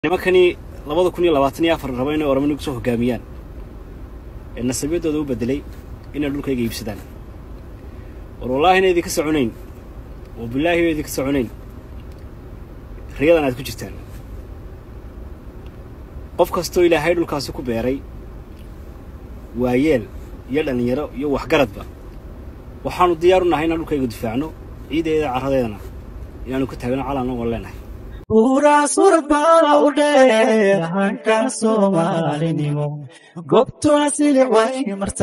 nimankani labada kun iyo labaatan iyo afar raba inay oramo nagu soo hogaamiyaan ee nasabyadooda u bedelay inay dhulkayga iibsadaan war wallaahi ina idinka soconayn oo bilaahi ina idinka soconayn riyadan aad ku jirtaan qof kastoo ilaahay dhulkaasi ku beeray waayeel iyo dhallinyaro iyo waxgaradba waxaanu diyaar u nahay inaan dhulkayga difaacno ciideeda carradeedana inaanu ka taagno calan ogon leenahay buuraas warbaa u dheer hanka soomaalinimo gobtu asili way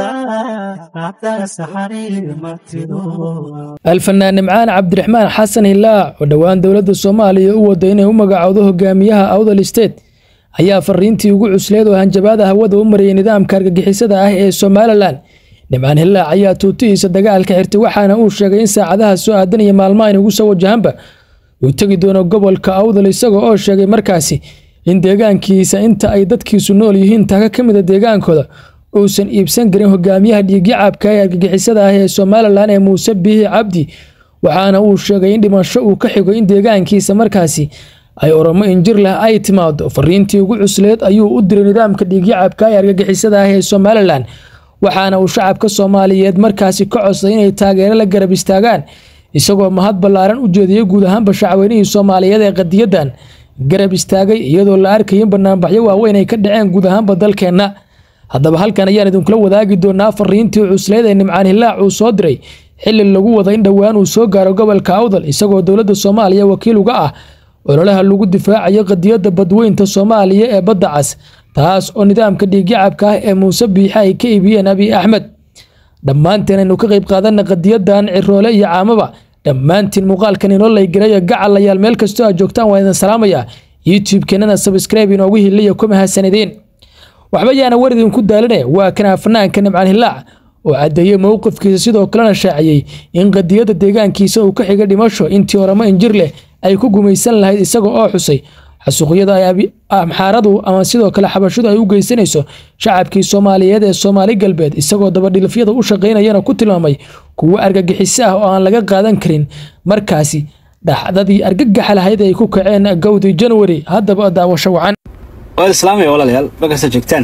martaa haddana saxariir martido alfanaan nimcaan cabdiraxmaan xasan hilaac oo dhowaan dowladda soomaaliya u wada inay u magacowdo hogaamiyaha awdal state ayaa fariintii ugu cusleed oo hanjabaada hawada u marayay nidaamka argagixisada ah ee somalilan nimcaan hilaac ayaa tuutihiisa dagaalka xirtay waxaana uu sheegay in saacadaha soo aadan iyo maalmaha inugu soo wajahanba uu tegi doono gobolka awdal isaga oo sheegay markaasi in deegaankiisa inta ay dadkiisu nool yihiin taaka ka mida deegaankooda uusan iibsan karin hogaamiyaha dhiigyacaabka ee argagixisada ah ee somalilan ee muuse biixi cabdi waxaana uu sheegay in dhimasho uu ka xigo in deegaankiisa markaasi ay oromo injir leh ay timaado fariintii ugu cusleed ayuu u diray nidaamka dhiigyacaabka ee argagixisada ah ee somalilan waxaana uu shacabka soomaaliyeed markaasi ka codsaday inay taageero la garab istaagaan isagoo mahad ballaaran u jeediyey guud ahaanba shacweynihii soomaaliyeed ee qadiyadan garab istaagay iyadoo la arkaya in banaanbaxyo waaweyn ay ka dhaceen guud ahaanba dalkeenna haddaba halkan ayaan idinkula wadaagi doonaa fariintii cusleed ee nimcaan hilaac uu soo diray xili lagu wada in dhowaan uu soo gaaro gobolka awdal isagoo dowladda soomaaliya wakiil uga ah ololaha lagu difaacayo qadiyadda badweynta soomaaliya ee badda cas taas oo nidaamka dhiigyacabka ah ee muuse biixe ay ka iibiyeen abiy axmed dhammaanteen aynu ka qayb qaadana qadiyadan ciroole iyo caamaba dhammaantiin muuqaalkan inoo laygarayo gacalayaal meel kastoo aad joogtaan waa idin salaamaya youtube-keenana sabscribe inoogu hiliya kuma hasanideen waxba yaana war idinku daaline waa kanaa fanaanka nimcaan hilaac oo caddeeyey mowqifkiisa sidoo kalena shaaciyey in qadiyadda deegaankiisa uu ka xiga dhimasho intii oramo injir leh ay ku gumaysan lahayd isaga oo xusay xasuuqyada ay amxaaradu ama sidoo kale xabashidu ay u geysanayso shacabkii soomaaliyeed ee soomaali galbeed isagoo dabadhilifyada u shaqaynayana ku tilmaamay kuwo argagixiso ah oo aan laga qaadan karin markaasi dhaxdadii argagaxa lahayd ay ku kaceen gowdii januari haddaba daawasho wacan waad islaamaya walaalayaal markasta joogtaan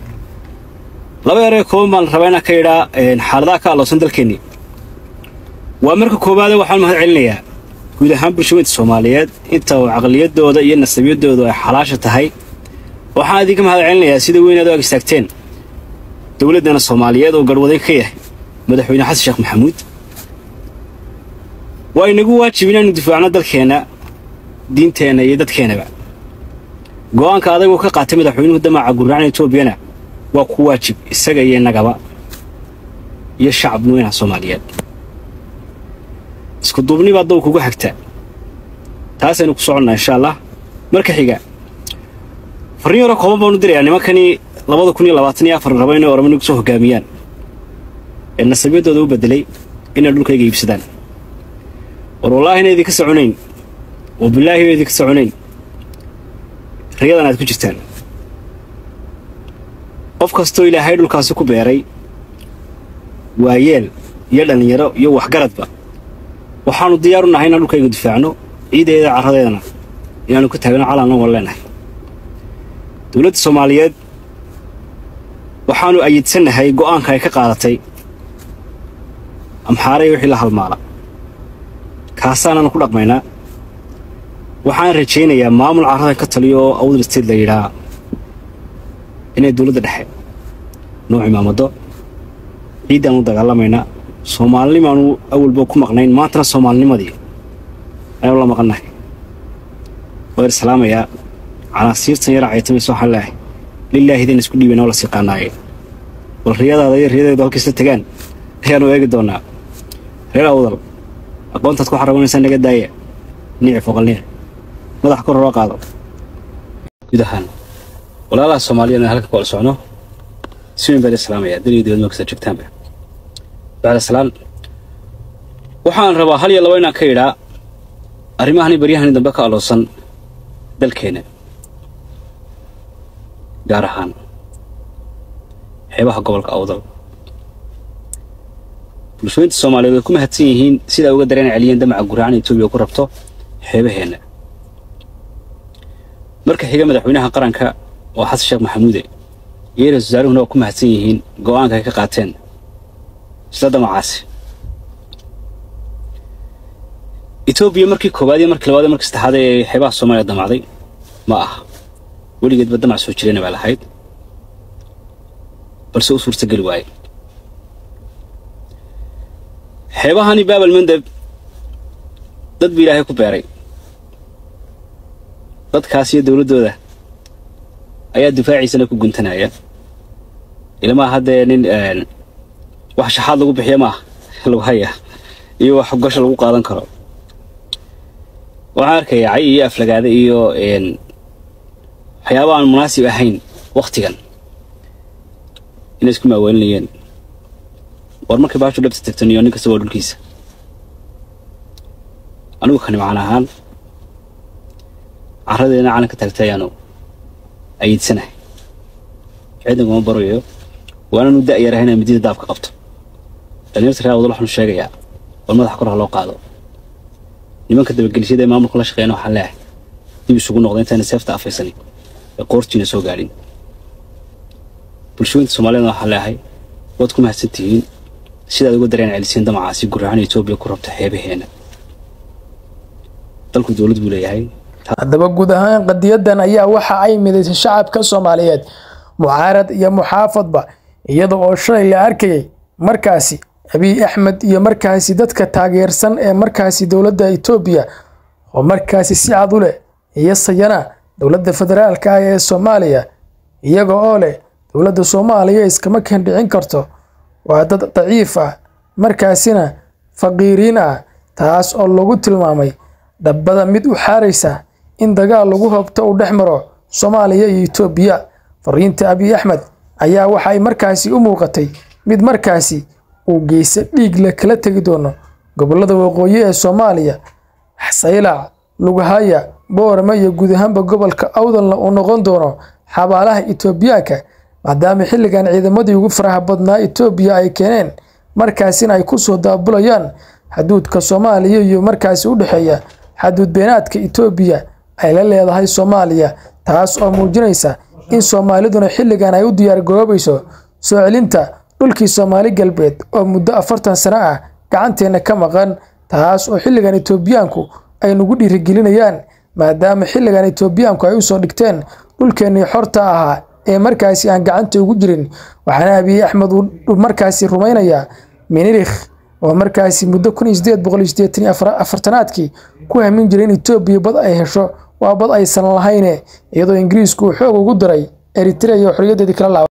laba eree kooban baan rabaa inaan ka idhaa xaaladaha ka alloosan dalkeennii waa marka koowaade waxaan mahad celinayaa guud ahaan bulshaweynta soomaaliyeed inta uu caqliyadooda iyo nasabyadoodu ay xalaasha tahay waxaan idinka mahad celinayaa sida weyn aad u ag istaagteen dowladdana soomaaliyeed oo garhwaday ka yahay madaxweyne xasan sheekh maxamuud waa inagu waajib inaanu difaacno dalkeenna diinteenna iyo dadkeennaba go'aanka adagoo ka qaatay madaxweynuhu damaca gurracna etoobiyana waa ku waajib isaga iyo innagaba iyo shacab weynaha soomaaliyeed isku duubni baa dawka uga xigta taasaynu ku soconnaa insha allah marka xiga farriin yaro kooban baanu dirayaa nimankani labada kun iyo labaatan iyo afar raba inay oramo nagu soo hogaamiyaan ee nasabyadooda u bedelay inay dhulkayga iibsadaan war wallaahi ina idinka soconayn oo bilaahi ina idinka soconayn riyadan aad ku jirtaan qof kastoo ilaahay dhulkaasi ku beeray waayeel iyo dhallinyaro iyo waxgaradba waxaanu diyaar u nahay inaan dhulkayga difaacno ciideeda carradeedana inaanu ka taagno calan ogon leenahay dowladda soomaaliyeed waxaanu ayidsannahay go'aanka ay ka qaadatay amxaaraya wixii la halmaala kaasaananu ku dhaqmaynaa waxaan rajaynayaa maamul carradan ka taliyo oo awdal state la yidhaa inay dowladda dhexe noo cimaamado ciiddaan u dagaalamaynaa soomaalinimaanu awalba ku maqnayn maantana soomaalinimadii ayaanu la maqannahay waa ir salaamayaa canaasiirtan yara caytamaysa waxaan leehay lilaahideen isku dhiibayna oo la siiqaanaaye bal riyadaada iyo riyadeedu halkiisla tegaan ayaanu eegi doonnaa reer awdal aqoontaad ku xarabanaysaa naga daaya nici foqalniya madaxa kor horo qaado guud ahaan walaalaha soomaaliyeed halka ku wala socno si weyn baan islaamayaa daliyo dibadma kasta joogtaanba bacdasalaan waxaan rabaa hal iyo laba inaan ka idhaa arrimahani baryahani dambe ka alloosan dalkeenna gaar ahaan xeebaha gobolka awdal bulshooyinta soomaaliyeed way ku mahadsan yihiin sidaa uga dareen celiyeen damaca guraacan etoobiya ku rabto xeebaheenna marka xiga madaxweynaha qaranka oo xasan sheekh maxamuude iyo ra-isul wasaaruhuna waa ku mahadsan yihiin go'aanka ay ka qaateen isla damacaasi etoobiya markii koowaad iyo markii labaad iyo markii saddexaad ee xeebaha soomaaliya damacday ma aha weligeedba damac soo jirayna baa lahayd balse u suurtageli waaye xeebahani baabal mandeb dad ba ilaahay ku beeray dadkaas iyo dowladdooda ayaa difaaciisana ku guntanaya ilmaa haddee nin wax shaxaad lagu bixiya maaha lagu haya iyo wax gosha lagu qaadan karo waxaan arkaya cay iyo aflagaada iyo waxyaaba aan munaasib ahayn wakhtigan inay isku maaweelinayeen war markay baashu dhabta tagtan iyo nin kasta waa dhulkiisa anigu kani macaan ahaan carradeena calanka taagtay ayaanu ayiidsanahay ciidankuma barayo waananu da'yarahay inay midida daabka qabto dhalinyarta reer wadal waxaanu sheegayaa war madaxa kor ha loo qaado nimanka dabagelishada ee maamulka la shaqeeyana waxaan leeyahay dib isugu noqda intayna seefta afaysanin ee qoortiina soo gaadhin bulshooyinta soomaaliyadna waxaan leeyahay waad ku mahadsan tihiin sidaad uga dareen celisiin damacaasi gurahaan etoobiya ku rabta xeebaheena dalku dowlad buu leeyahay haddaba guud ahaan qadiyadan ayaa waxa ay midaysay shacabka soomaaliyeed mucaarad iyo muxaafadba iyada oo shalay la arkayay markaasi abiy axmed iyo markaasi dadka taageersan ee markaasi dowladda etoobiya oo markaasi si cad u leh iyo sayana dowladda federaalka ah ee soomaaliya iyaga oo leh dowladda soomaaliya iskama kendhicin karto waa dad daciif ah markaasina faqiiriin ah taas oo lagu tilmaamay dhabbada mid u xaaraysa in dagaal lagu habto uu dhex maro soomaaliya iyo etoobiya fariinta abiy axmed ayaa waxa ay markaasi u muuqatay mid markaasi uu geysa dhiig la kala tegi doono gobolada waqooyi ee soomaaliya saylac lugahaya boorama iyo guud ahaanba gobolka awdalna uu noqon doono xabaalaha etoobiyaanka maadaama xilligan ciidamadii ugu faraha badnaa etoobiya ay keeneen markaasina ay kusoo daabulayaan xaduudka soomaaliya iyo markaasi u dhexeeya xaduud beenaadka etoobiya ay la leedahay soomaaliya taas oo muujinaysa in soomaaliduna xilligan ay u diyaargaroobayso soo celinta dhulkii soomaali galbeed oo muddo afartan sano ah gacanteenna ka maqan taas oo xilligan etoobiyaanku ay nagu dhiirigelinayaan maadaama xilligan etoobiyaanku ay usoo dhigteen dhulkeennii xorta ahaa ee markaasi aan gacanta ugu jirin waxaana abiy axmed uu markaasi rumaynayaa minirikh oo markaasi muddo kun iyo sideed boqol iyo sideetan iyo afartanaadkii ku hamin jiray in etoobiya bad ay hesho waa bad aysan lahayne iyadoo ingiriisku uu xoog ugu daray eritrea iyo xorriyadeedii kala laaba